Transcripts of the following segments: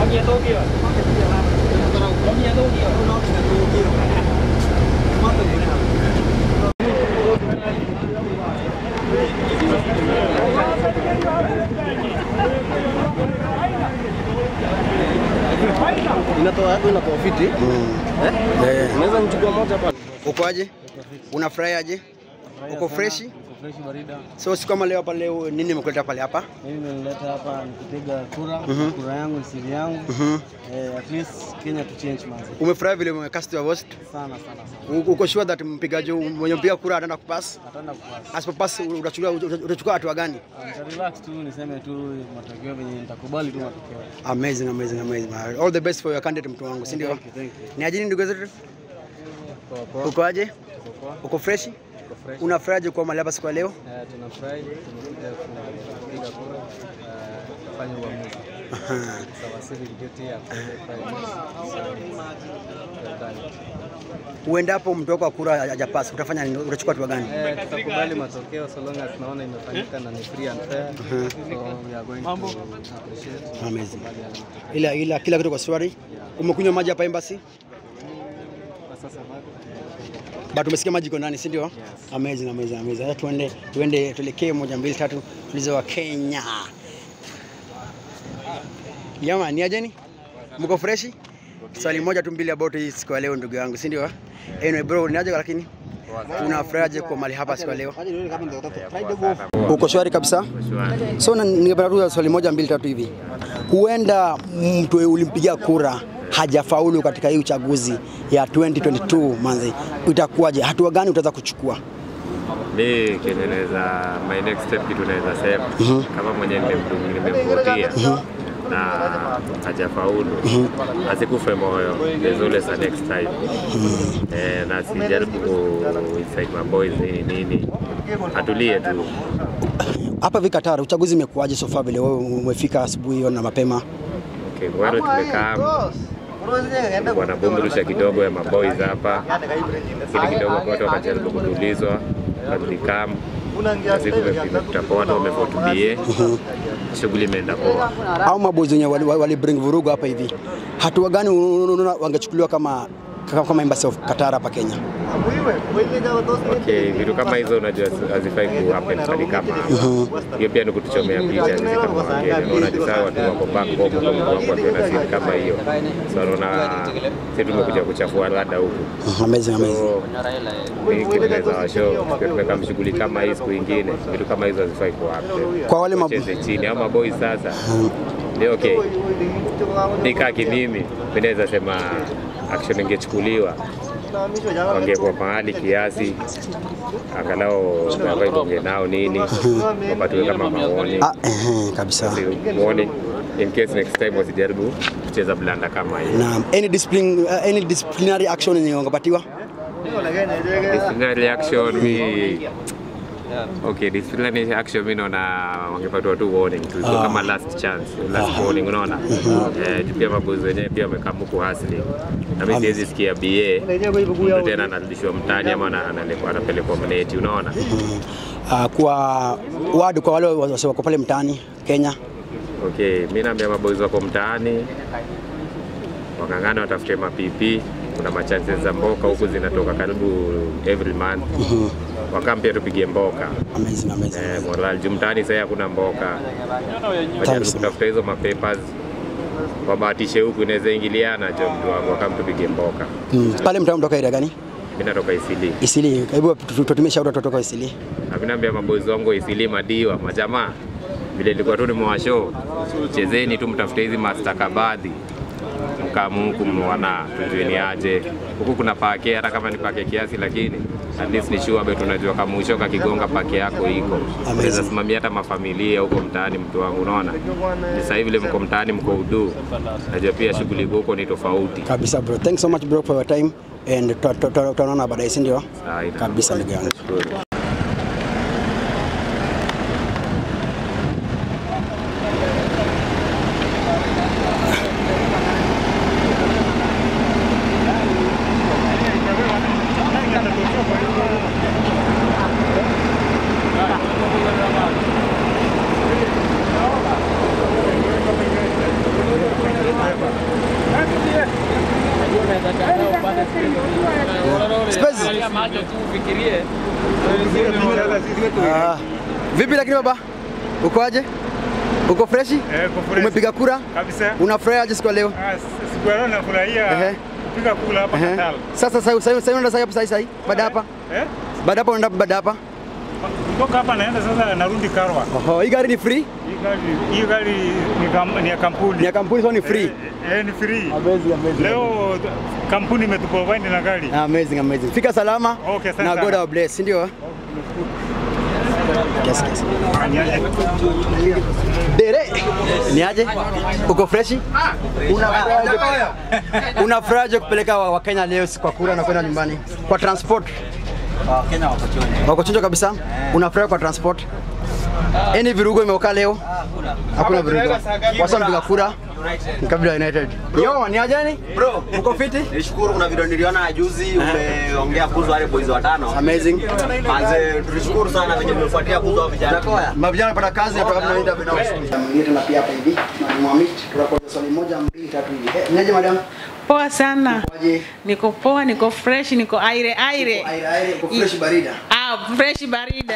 Inatoa inatoa fiti. Eh? Unaweza nichukua moja pale. Ukoaje? Unafurahiaje? Uko freshi? Uko fresh barida. So siku kama leo hapa leo nini imekuleta pale hapa? Mimi nimeleta hapa nikipiga kura. Mhm. Kura yangu ni siri yangu. Mhm. Eh, at least Kenya to change manzi. Umefurahi vile umecast your vote? Sana sana sana. U- Uko sure that mpigaji mwenye mpiga kura ataenda kupass? Ataenda kupasa. Asipopass utachukua utachukua hatua gani? Nita relax tu niseme tu matokeo venye nitakubali tu matokeo. Amazing, amazing, amazing. All the best for your candidate mtu wangu, si ndio? Thank you, thank you. Ni ajini ndugu zetu? Poa poa. Ukoaje? Uko poa. Uko fresh? Uko fresh. Unafurahiaje kuwa mahali hapa siku ya leo? Eh, tunafurahi tumekuja kupiga kura eh, kufanya uamuzi. Aha. Sawa civic duty ya kufanya serikali. Uendapo mtu wako wa kura hajapasa, utafanya nini? Utachukua hatua gani? Eh, tutakubali matokeo so long as naona imefanyika na ni free and fair. So we are going to appreciate. Amazing. Kubali yale matokeo. Ila ila kila kitu kwa swali. Umekunywa maji hapa embassy? Kwa sasa bado But umesikia maji iko ndani, si ndio? Amazing, amazing, amazing. Sasa tuende tuende tuelekee moja mbili tatu tulize wa Kenya. Yama, ni ajeni? Mko freshi? Swali moja tu mbili about hii siku ya leo ndugu yangu, si ndio? Anyway bro, ni aje lakini? Unafurahiaje kwa mali hapa siku ya leo? Uko shwari kabisa? So na- ningependa tu swali moja mbili tatu hivi. Huenda mtu ulimpigia kura hajafaulu katika hii uchaguzi ya 2022 manzi, itakuwaje? Hatua gani utaweza kuchukua? mi kenye naweza my next step kitu naweza sema kama mwenye nimemdu- nimemvotia na hajafaulu asikufe moyo there's always a next time eh, na sijaribu ku incite my boys nini nini atulie tu Hapa hivi Qatar uchaguzi imekuwaje so far vile wewe umefika asubuhi na mapema? okay, mwero tumekaa wanabumburusha kidogo ya maboys hapa lakini kidogo watu wakajaribu kutulizwa na tulikam na siku imepita poa na wamevotubie shughuli imeenda poa Au maboys wenye wali, wali bring vurugu hapa hivi, hatua gani unaona wangechukuliwa kama kama, kama embassy of Qatar hapa Kenya? Okay, vitu kama hizo unajua hazifai ku happen pale kama hapa. Hiyo pia ni kutuchomea picha sisi kama Wakenya. Unaona jinsi hao watu wako back home kwa mtu wangu akiwa na siri kama hiyo. So unaona sisi tumekuja kuchafua rada huku. Amazing, amazing. So mimi kitu naweza washow tukiwa tumekaa mshughuli kama hii siku ingine, vitu kama hizo hazifai ku happen. Kwa wale mab- Wacheze chini au maboys sasa. Ni okay. Nikaa kimimi, mimi naweza sema action ingechukuliwa wangekuwa mahali kiasi angalau gavai bonge nao nini wapatiwe kama maoni Ah, ehe, kabisa. warning in case next time wasijaribu kucheza blanda kama hii Na any discipline, uh, any disciplinary action yenye wangepatiwa? disciplinary action mi okay disciplinary action mi naona wangepatiwa tu warning tu Ilikuwa kama last chance last warning unaona eh juu pia mabozi wenyewe pia wamekamuku hasli na mimi siwezi sikia BA mtu tena anarudishwa mtaani ama ana- analekwa- anapelekwa mneti unaona Uh, kwa wadu kwa wale wasi wako pale mtaani Kenya. Okay, mi naambia maboys wako mtaani wakang'ana watafute mapipi. Kuna machances za mboka huku zinatoka karibu every month. Wakampia tupigie mboka Amazing, amazing. eh, moral juu mtaani sasa hakuna mboka, wajaribu Thanks. kutafuta hizo mapapers wabahatishe huku, inaweza ingiliana jo mtu wangu, wakam tupige mboka. Mm. Pale mtaani mtoka area gani? Mi natoka Isili, Isili. Hebu tutumie shauri watu kutoka Isili. na mi naambia maboys wangu wa Isili madiwa majamaa, vile nilikuwa tu nimewashow, chezeni tu, mtafute hizi mastakabadhi mkamuku mwana tujueni aje huku kuna pake, hata kama ni pake kiasi, lakini at least ni sure bet unajua kama ushoka kigonga pake yako iko unaweza simamia hata mafamilia huko mtaani, mtu wangu, unaona ni sasa hivi vile mko mtaani, mko udu, najua pia shughuli huko ni tofauti. Kabisa bro. Thanks so much bro for your time and tuta- tuta- tutaonana baadaye, si ndio? Sawa, ina- Kabisa ndugu yangu. Nashukuru. macho tu ufikirie. Ah. Vipi lakini baba? Uko aje? Uko freshi? Eh, kwa fresh. Umepiga kura? Kabisa. Unafurahi aje siku ya leo? Ah, s- siku ya leo nafurahia Ehe. kupiga kula hapa Ehe. Natal. Sasa sasa sasa sasa unaenda sasa sasa sasa baada hapa? Eh? Baada hapa unaenda baada hapa? Kutoka hapa naenda sasa narudi Karwa. Oho, hii gari ni free? Hii gari hii gari ni, kam, ni ya kampuni. Ni ya kampuni sio ni free? Eh, eh, ni free. Amazing, amazing. Leo kampuni imetuprovide na gari. Amazing, amazing. Fika salama Okay, asante na sana. God will bless, si ndio? Yes, yes. Dere, ni aje? Uko freshi? Unafuraje? Unafuraje kupeleka wa- Wakenya leo si kwa kura na kwenda nyumbani kwa transport? Wakenya wako chonjo. Wako chonjo kabisa? Unafurahi kwa transport? Any virugo imeoka leo? Hakuna virugo. Wasa mpiga kura ni kabila ya United. Yo, ni aje ni? Bro, Uko fiti? nishukuru kuna video niliona juzi umeongea kuhusu wale boys watano. Amazing. Manze, tulishukuru sana venye mmefuatia kuhusu hao vijana. Mavijana wanapata kazi na tunaenda tunaenda bila ushuru. Mwingine tena pia hapa hivi. Mwalimu Amit, tunakuja swali moja mbili tatu hivi. Eh, niaje madam? Poa sana. Kwaje? Niko poa, niko fresh, niko aire aire. Aire aire uko fresh barida. Ah, fresh barida.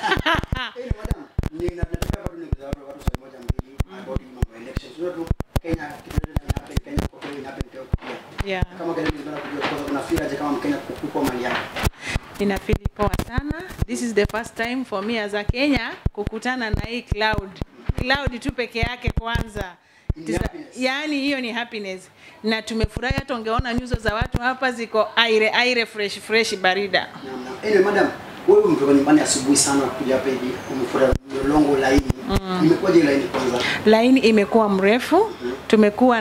Eh, madam, ni na nataka watu ni watu watu swali moja mbili about hii mambo ya elections. Unajua tu Kenya kitu chochote ina happen Kenya kwa kweli ina happen Kenya pia. yeah. Kama Kenya tunataka kujua kwa sababu unafeel aje kama Mkenya kukupa mali yako. Ninafeel poa sana. This is the first time for me as a Kenya kukutana na hii cloud. Cloud tu peke yake kwanza. Ni Tisa- happiness. Yaani hiyo ni happiness. Na tumefurahi hata ungeona nyuso za watu hapa ziko aire aire fresh fresh barida. Naam, naam. Anyway, madam, wewe umetoka nyumbani asubuhi sana kuja hapa hivi. Umefuata mlolongo laini. Imekuwaje laini kwanza? Laini imekuwa mrefu. Tumekuwa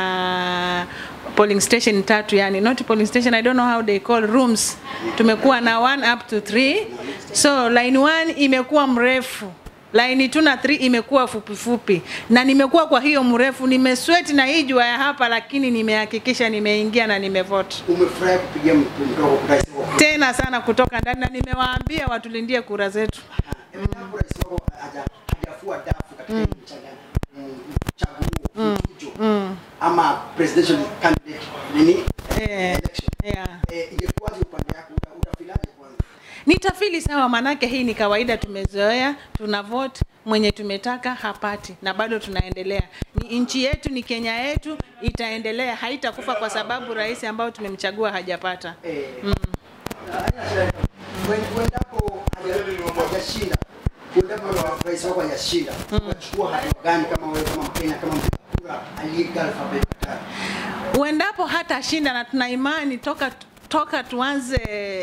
na polling station tatu yani not polling station I don't know how they call rooms. Tumekuwa na one up to three. So line one imekuwa mrefu. Line 2 na 3 imekuwa fupi fupi, na nimekuwa kwa hiyo mrefu, nimesweat na hii jua ya hapa, lakini nimehakikisha nimeingia na nimevote Umefurahi kupigia mtu mtoka kwa rais wako. tena sana kutoka ndani, na nimewaambia watulindie kura zetu. Endapo rais wako haja- hajafua dafu katika hii mchanga- mm, mchaguo mchujo ama presidential candidate nini Eh, election yeah. eh, ingekuwaje upande yako uta- utafilaje kwanza Nitafili sawa, manake hii ni kawaida, tumezoea, tuna vote mwenye tumetaka hapati, na bado tunaendelea. Ni nchi yetu, ni Kenya yetu, itaendelea, haitakufa kwa sababu rais ambao tumemchagua hajapata. eh haina shida. Wen- uendapo haja- hajashinda uendapo rais wako hajashinda utachukua hatua gani kama wewe kama Mkenya kama mpiga kura aliyepiga alfabeti tatu Uendapo hata shinda, na tuna imani toka toka tuanze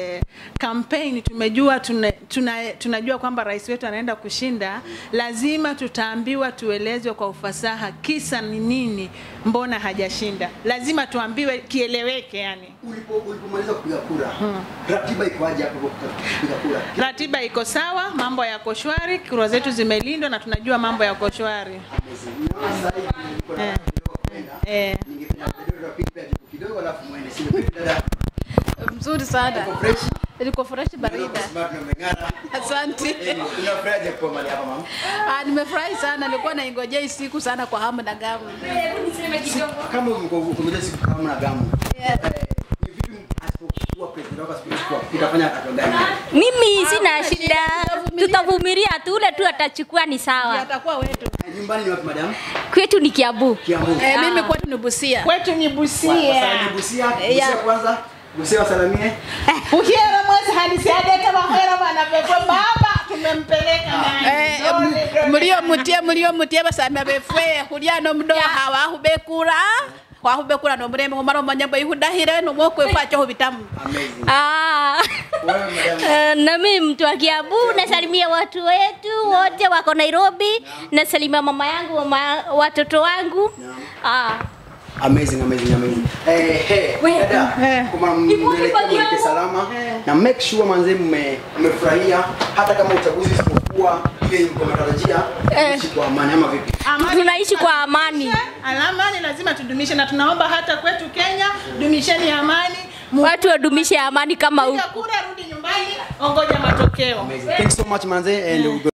kampeni tumejua tuna, tuna, tunajua kwamba rais wetu anaenda kushinda, lazima tutaambiwa tuelezwe kwa ufasaha kisa ni nini, mbona hajashinda. Lazima tuambiwe kieleweke, yani ulipo ulipomaliza kupiga kura ratiba ikoaje hapo kwa kupiga kura ratiba iko sawa, mambo yako shwari, kura zetu zimelindwa na tunajua mambo yako shwari. Naona sasa hivi niko na Eh. kidogo kwenda Eh. ningependa kidogo tupige jibu kidogo alafu muende sio vipi dada Mzuri sana. Uko fresh Niko fresh barida. smart na umeng'ara Asante. Eh, unafurahiaje kwa mali hapa mama Ah, nimefurahi sana. Nilikuwa naingojea hii siku sana kwa hamu na gamu. kama umekuja siku kama na gamu Yeah. eh, ni vipi asipokuwa president wako asipokuwa utafanya hatua gani Mimi sina shida, tutavumilia tu, ule tu atachukua ni sawa. Atakuwa wetu. Eh, nyumbani ni wapi madam Kwetu ni Kiambu. Kiambu Eh, mimi kwetu ni Busia. Kwetu ni Busia. Wasanii Busia Busia Yeah. kwanza Busia wasalamie Ukiera mwezi hadi siadete mahera bana bebe baba tumempeleka nani? Eh, m- mulio mutie mulio mutie basamya befwe kulia no mdo hawahubekura wahubekura no murembe ngomara manyambo ihudahire no mokwe facho hubitamu amazing Ah. wewe madam Eh, na mimi mtu wa Kiambu nasalimia watu wetu wote wako Nairobi, nasalimia mama yangu, mama, watoto wangu. Ah. Amazing, amazing, amazing. Eh, hey, dada, kama mnaelekea mwelekeo salama na make sure manze mme- mmefurahia hata kama uchaguzi usipokuwa ile mko mnatarajia Eh. ishi kwa amani ama vipi? Amani Tunaishi kwa amani. Amani lazima tudumishe, na tunaomba hata kwetu Kenya, dumisheni amani. Mu- Watu wadumishe amani kama Piga huku. kura, rudi nyumbani, ongoja matokeo. Amazing. Thanks so much manze and